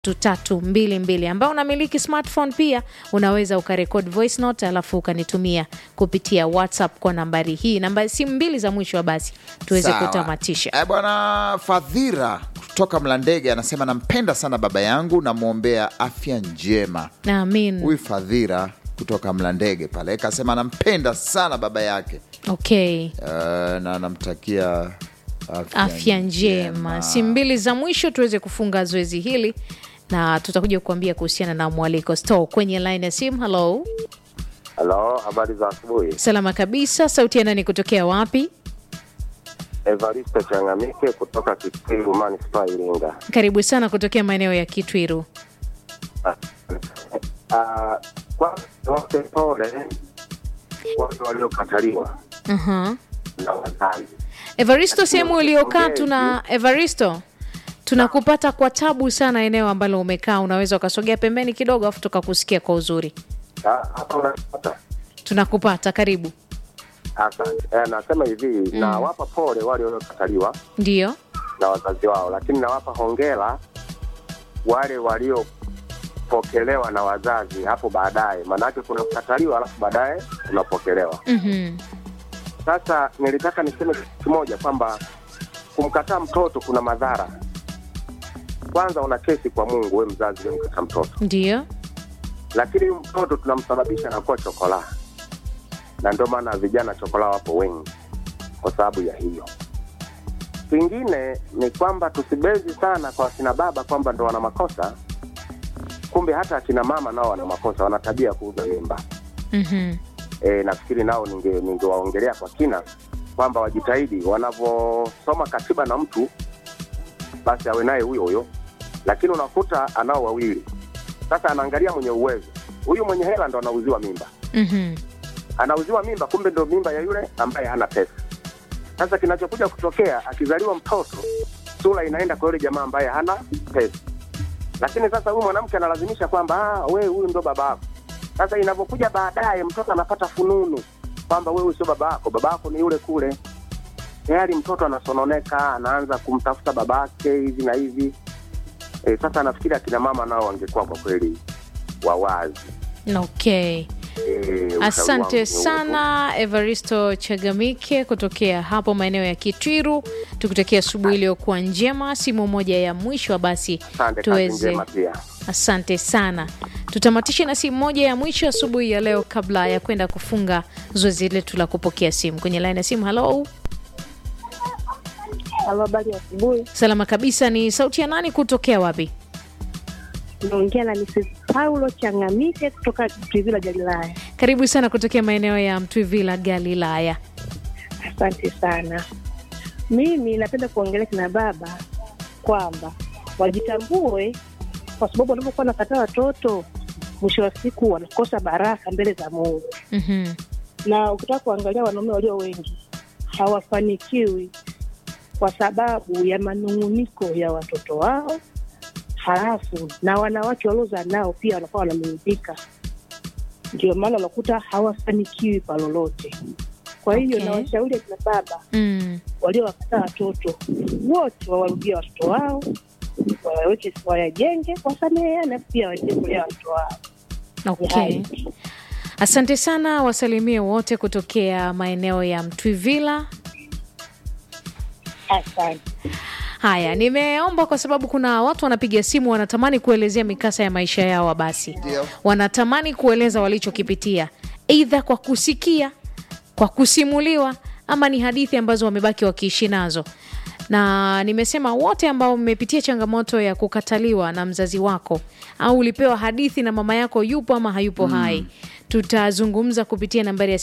tatu mbili mbili ambao unamiliki smartphone pia unaweza ukarekod voice note alafu ukanitumia kupitia whatsapp kwa nambari hii namba simu mbili za mwisho wa basi tuweze Sawa. kutamatisha Eh, bwana Fadhira kutoka Mlandege anasema nampenda sana baba yangu, namwombea afya njema. amin Huyu Fadhira kutoka Mlandege pale kasema anampenda sana baba yake okay eh, na anamtakia afya, afya njema simu mbili za mwisho tuweze kufunga zoezi hili na tutakuja kukuambia kuhusiana na mwaliko store kwenye line ya simu halo Halo, habari za asubuhi. salama kabisa sauti ya nani kutokea wapi Evaristo Changamike kutoka Kitiru Manispaa Iringa. karibu sana kutokea maeneo ya kitwiru Ah, Kwanza wote pole wale waliokataliwa uh-huh. na wazazi. evaristo sehemu uliokaa Okay. tuna evaristo tunakupata kwa tabu sana eneo ambalo umekaa unaweza ukasogea pembeni kidogo afu tukakusikia kwa uzuri Ah, Hapa unapata tunakupata karibu asante. Eh, nasema hivi nawapa pole wale waliokataliwa ndio na wazazi wao, lakini nawapa hongera wale waliopokelewa na wazazi hapo baadaye, maanake kuna kukataliwa alafu baadaye unapokelewa. mm-hmm. Sasa nilitaka niseme kitu kimoja kwamba kumkataa mtoto kuna madhara. Kwanza una kesi kwa Mungu, we mzazi umemkataa mtoto, ndio lakini huyu mtoto tunamsababisha anakuwa chokola, na ndio maana vijana chokola wapo wengi kwa sababu ya hiyo. Kingine ni kwamba tusibezi sana kwa akina baba kwamba ndo wana makosa, kumbe hata akina mama nao wana makosa, wana tabia ya kuuza mimba. mm-hmm. e, nafikiri nao ninge- ningewaongelea kwa kina kwamba wajitahidi wanavyosoma katiba na mtu basi awe naye huyo huyo, lakini unakuta anao wawili. Sasa anaangalia mwenye uwezo, huyu mwenye hela ndo anauziwa mimba, Mm-hmm. anauziwa mimba, kumbe ndo mimba ya yule ambaye hana pesa. Sasa kinachokuja kutokea, akizaliwa mtoto, sura inaenda kwa yule jamaa ambaye hana pesa, lakini sasa huyu mwanamke analazimisha kwamba ah, wewe huyu ndo baba yako. Sasa inavyokuja baadaye, mtoto anapata fununu kwamba wewe sio baba yako, baba yako ni yule kule. Tayari mtoto anasononeka, anaanza kumtafuta babake hivi na hivi. E, sasa nafikiri akina mama nao wangekuwa kwa kweli wawazi. okay E, ushauri wangu asante ni huo. sana evaristo chagamike kutokea hapo maeneo ya kitwiru tukutakia asubuhi iliyokuwa njema simu moja ya mwisho basi Asante, kazi tuweze njema pia. asante sana tutamatishe na simu moja ya mwisho asubuhi ya leo kabla ya kwenda kufunga zoezi letu la kupokea simu kwenye laini ya simu halo Halo, habari ya asubuhi. salama kabisa ni sauti ya nani kutokea wapi Naongea na Mrs. Paulo Changamike kutoka Trivila Galilaya. karibu sana kutokea maeneo ya mtwivila galilaya Asante sana. Mimi napenda kuongelea kina baba kwamba wajitambue, kwa sababu wanapokuwa nakataa watoto, mwisho wa siku wanakosa baraka mbele za Mungu. mm-hmm. Na ukitaka kuangalia wanaume walio wengi hawafanikiwi kwa sababu ya manung'uniko ya watoto wao, halafu na wanawake waliozaa nao pia wanakuwa wananung'unika, ndio maana unakuta hawafanikiwi kwa lolote. Kwa hiyo Okay. nawashauri akina baba mm. waliowakataa watoto wote wawarudie watoto wao, waweke wayajenge, wasameheane, pia waendelee kulea watoto wao. Ni okay hayo. asante sana wasalimie wote kutokea maeneo ya mtwivila Asante. haya nimeomba kwa sababu kuna watu wanapiga simu wanatamani kuelezea mikasa ya maisha yao basi Ndio. wanatamani kueleza walichokipitia eidha kwa kusikia kwa kusimuliwa ama ni hadithi ambazo wamebaki wakiishi nazo na nimesema wote ambao mmepitia changamoto ya kukataliwa na mzazi wako au ulipewa hadithi na mama yako yupo ama hayupo hai tutazungumza kupitia nambari ya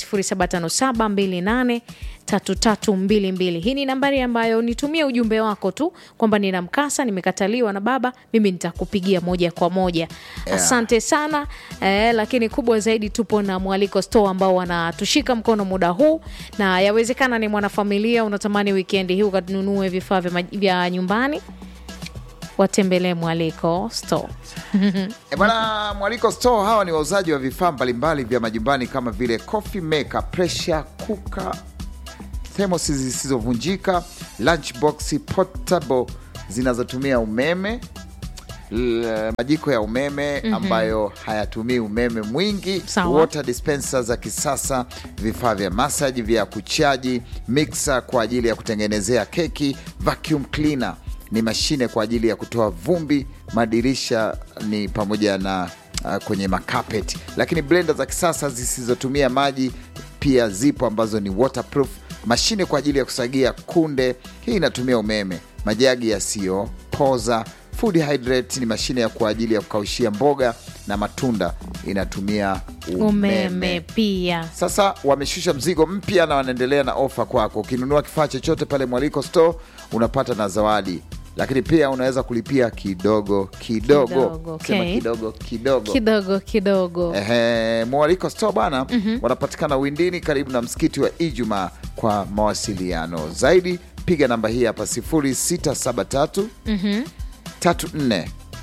0757283322 hii ni nambari ambayo nitumie ujumbe wako tu kwamba nina mkasa nimekataliwa na baba mimi nitakupigia moja kwa moja Yeah. asante sana eh, lakini kubwa zaidi tupo na mwaliko store ambao wanatushika mkono muda huu na yawezekana ni mwanafamilia unatamani wikendi hii ukanunue vifaa vya, maj- vya nyumbani watembelee mwaliko store E bwana, Mwaliko Store hawa ni wauzaji wa vifaa mbalimbali vya majumbani kama vile coffee maker, pressure cooker, thermos zisizovunjika, lunchbox portable zinazotumia umeme, l- majiko ya umeme ambayo hayatumii umeme mwingi, Sawa. water dispenser za kisasa, vifaa vya masaji vya kuchaji, mixer kwa ajili ya kutengenezea keki, vacuum cleaner ni mashine kwa ajili ya kutoa vumbi, madirisha ni pamoja na uh, kwenye makapeti, lakini blender za kisasa zisizotumia maji pia zipo ambazo ni waterproof, mashine kwa ajili ya kusagia kunde, hii inatumia umeme, majagi yasiyopoza Food hydrate ni mashine ya kwa ajili ya kukaushia mboga na matunda inatumia umeme. umeme pia Sasa wameshusha mzigo mpya na wanaendelea na ofa kwako. Ukinunua kifaa chochote pale Mwaliko Store unapata na zawadi, lakini pia unaweza kulipia kidogo kidogo, Kidogo, sema okay. kidogo kidogo. kidogo kidogo Ehe, Mwaliko Store bwana, wanapatikana Windini karibu na msikiti wa Ijumaa. Kwa mawasiliano zaidi piga namba hii hapa 0673 34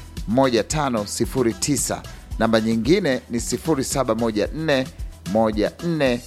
1509. Namba nyingine ni 0714 14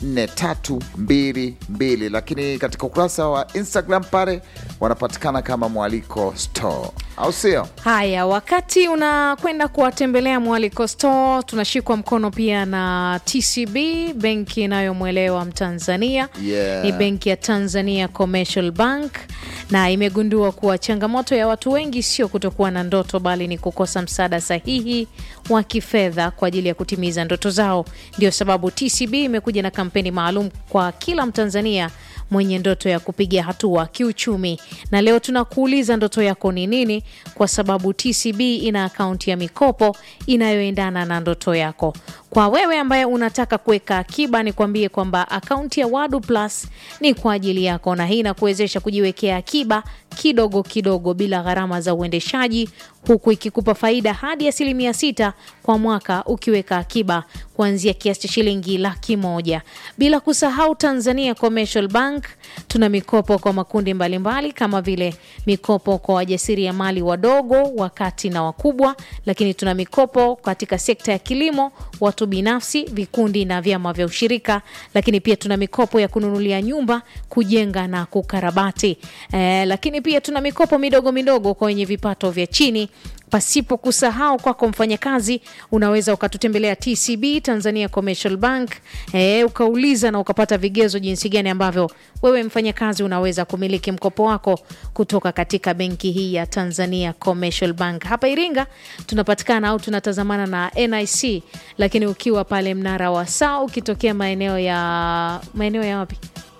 4322, lakini katika ukurasa wa Instagram pale wanapatikana kama Mwaliko Store, au sio? Haya, wakati unakwenda kuwatembelea Mwaliko Store, tunashikwa mkono pia na TCB, benki inayomwelewa Mtanzania. Yeah. Ni benki ya Tanzania Commercial Bank, na imegundua kuwa changamoto ya watu wengi sio kutokuwa na ndoto, bali ni kukosa msaada sahihi wa kifedha kwa ajili ya kutimiza ndoto zao. Ndio sababu TCB imekuja na kampeni maalum kwa kila Mtanzania mwenye ndoto ya kupiga hatua kiuchumi. Na leo tunakuuliza ndoto yako ni nini, kwa sababu TCB ina akaunti ya mikopo inayoendana na ndoto yako. Kwa wewe ambaye unataka kuweka akiba, nikwambie kwamba akaunti ya Wadu Plus ni kwa ajili yako, na hii inakuwezesha kujiwekea akiba kidogo kidogo bila gharama za uendeshaji, huku ikikupa faida hadi asilimia sita kwa mwaka ukiweka akiba kuanzia kiasi cha shilingi laki moja. Bila kusahau Tanzania Commercial Bank tuna mikopo kwa makundi mbalimbali mbali, kama vile mikopo kwa wajasiriamali wadogo, wakati na wakubwa, lakini tuna mikopo katika sekta ya kilimo, watu binafsi, vikundi na vyama vya ushirika, lakini pia tuna mikopo ya kununulia nyumba, kujenga na kukarabati. Eh, lakini pia tuna mikopo midogo midogo kwa wenye vipato vya chini pasipo kusahau kwako mfanyakazi, unaweza ukatutembelea TCB Tanzania Commercial Bank e, ukauliza na ukapata vigezo jinsi gani ambavyo wewe mfanyakazi unaweza kumiliki mkopo wako kutoka katika benki hii ya Tanzania Commercial Bank. Hapa Iringa tunapatikana au tunatazamana na NIC, lakini ukiwa pale mnara wa saa ukitokea maeneo ya maeneo ya wapi,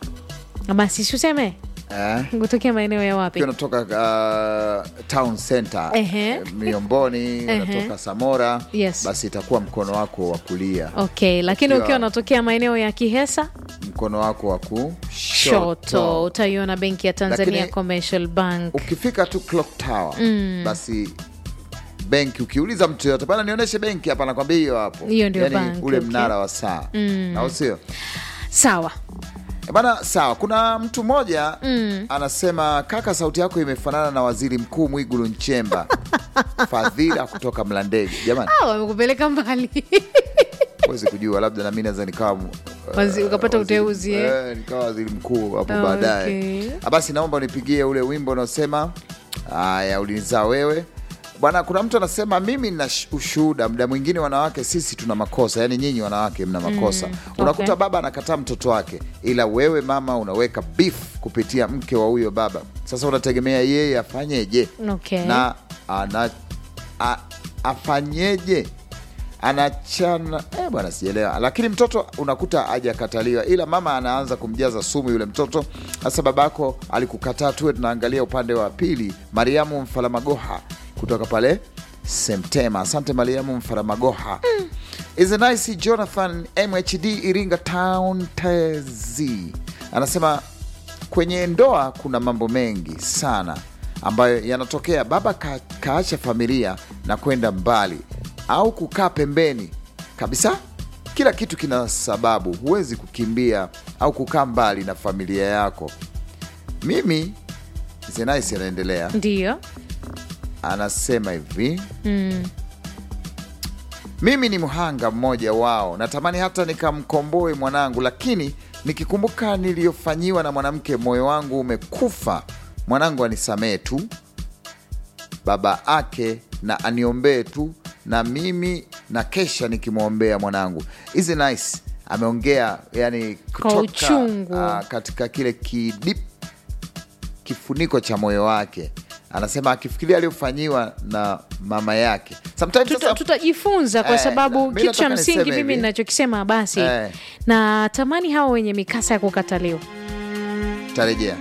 basi siuseme Eh? kutokea maeneo ya wapi? Ukiwa unatoka uh, town center Ehe. eh, Miomboni, unatoka Samora, Yes. basi itakuwa mkono wako wa kulia, Okay, lakini Ukiwa- ukiwa unatokea maeneo ya Kihesa mkono wako wa shoto kushoto. utaiona benki ya Tanzania Lakini- Commercial Bank. Ukifika tu clock tower basi benki, ukiuliza mtu yoyote bana, nionyeshe benki hapa, nakwambia hiyo hapo, Hiyo ndio Yaani banki, ule okay. mnara wa saa au sio? Sawa, Eh, Bana, sawa. Kuna mtu mmoja anasema, kaka, sauti yako imefanana na waziri mkuu Mwigulu Nchemba. Fadhila kutoka Mlandege. Jamani, Ah, wamekupeleka mbali huwezi kujua, labda nami naweza nikawa uh, Wazi- ukapata waziri- uteuzi, eh? eh, nikawa waziri mkuu hapo Ah, baadaye. okay. Ah, Basi naomba unipigie ule wimbo unaosema haya, ulinizaa wewe bwana. Kuna mtu anasema mimi nina sh- ushuhuda, muda mwingine wanawake sisi tuna makosa, yaani nyinyi wanawake mna makosa. Unakuta okay. baba anakataa mtoto wake, ila wewe mama unaweka beef kupitia mke wa huyo baba. Sasa unategemea yeye afanyeje? Okay. na ana, a, afanyeje? Anachana eh, bwana, sijaelewa. Lakini mtoto unakuta hajakataliwa, ila mama anaanza kumjaza sumu yule mtoto. Sasa babako alikukataa, tuwe tunaangalia upande wa pili. Mariamu Mfalamagoha kutoka pale Semtema. Asante Mariamu Mfalamagoha. Is a nice Jonathan MHD Iringa Town TZ anasema kwenye ndoa kuna mambo mengi sana ambayo yanatokea. Baba ka, kaacha familia na kwenda mbali au kukaa pembeni kabisa. Kila kitu kina sababu, huwezi kukimbia au kukaa mbali na familia yako. Mimi Zenaisi anaendelea, ndio anasema hivi mimi ni mhanga mmoja wao, natamani hata nikamkomboe mwanangu, lakini nikikumbuka niliyofanyiwa na mwanamke, moyo wangu umekufa. Mwanangu anisamee tu, baba ake na aniombee tu na mimi na kesha nikimwombea mwanangu hizi nice ameongea yani kutoka uchungu. ah, katika kile kidip kifuniko cha moyo wake anasema akifikiria aliyofanyiwa na mama yake Sometimes Tuta- sasa- tutajifunza kwa Eh, sababu mi kitu cha nataka msingi niseme mimi hivi. ninachokisema basi Eh. na tamani hawa wenye mikasa ya kukataliwa tarejea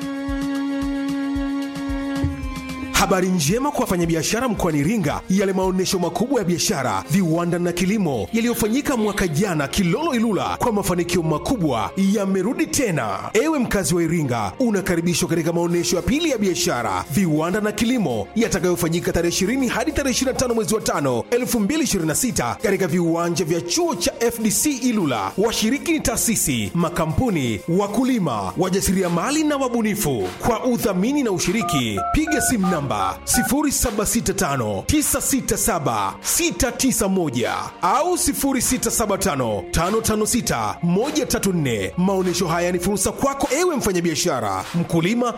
Habari njema kwa wafanyabiashara mkoani Iringa. Yale maonyesho makubwa ya biashara, viwanda na kilimo yaliyofanyika mwaka jana Kilolo Ilula kwa mafanikio makubwa yamerudi tena. Ewe mkazi wa Iringa, unakaribishwa katika maonyesho ya pili ya biashara, viwanda na kilimo yatakayofanyika tarehe 20 hadi tarehe 25 mwezi wa 5 2026 katika viwanja vya chuo cha FDC Ilula. Washiriki ni taasisi, makampuni, wakulima, wajasiriamali na wabunifu. Kwa udhamini na ushiriki, piga simu namba 0765967691 au 0675556134. Maonyesho haya ni fursa kwako ewe mfanyabiashara, mkulima